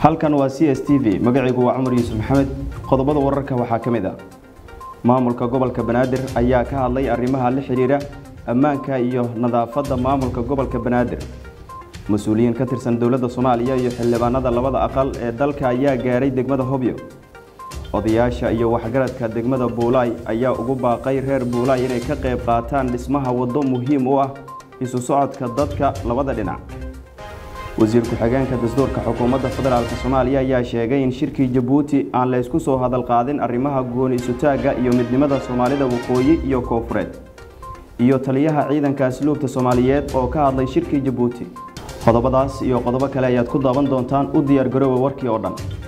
halkan waa c s t v magacaygu waa cumar yuusuf maxamed qodobada wararka waxaa ka mid ah maamulka gobolka banaadir ayaa ka hadlay arrimaha la xidhiira ammaanka iyo nadaafadda maamulka gobolka banaadir mas-uuliyiin ka tirsan dowladda soomaaliya iyo xildhibaanada labada aqal ee dalka ayaa gaaray degmada hobyo odayaasha iyo waxgaradka degmada buulaay ayaa ugu baaqay reer buulaay inay ka qayb qaataan dhismaha waddo muhiim u ah isu socodka dadka labada dhinac wasiir ku-xigeenka dastuurka xukuumadda federaalk soomaaliya ayaa sheegay in shirkii jabuuti aan laysku soo hadal qaadin arrimaha gooni isutaagga iyo midnimada soomaalida waqooyi iyo koonfureed iyo taliyaha ciidanka asluubta soomaaliyeed oo ka hadlay shirkii jabuuti qodobadaas iyo qodobo kale ayaad ku daaban doontaan u diyaar garoowa warkii oo dhan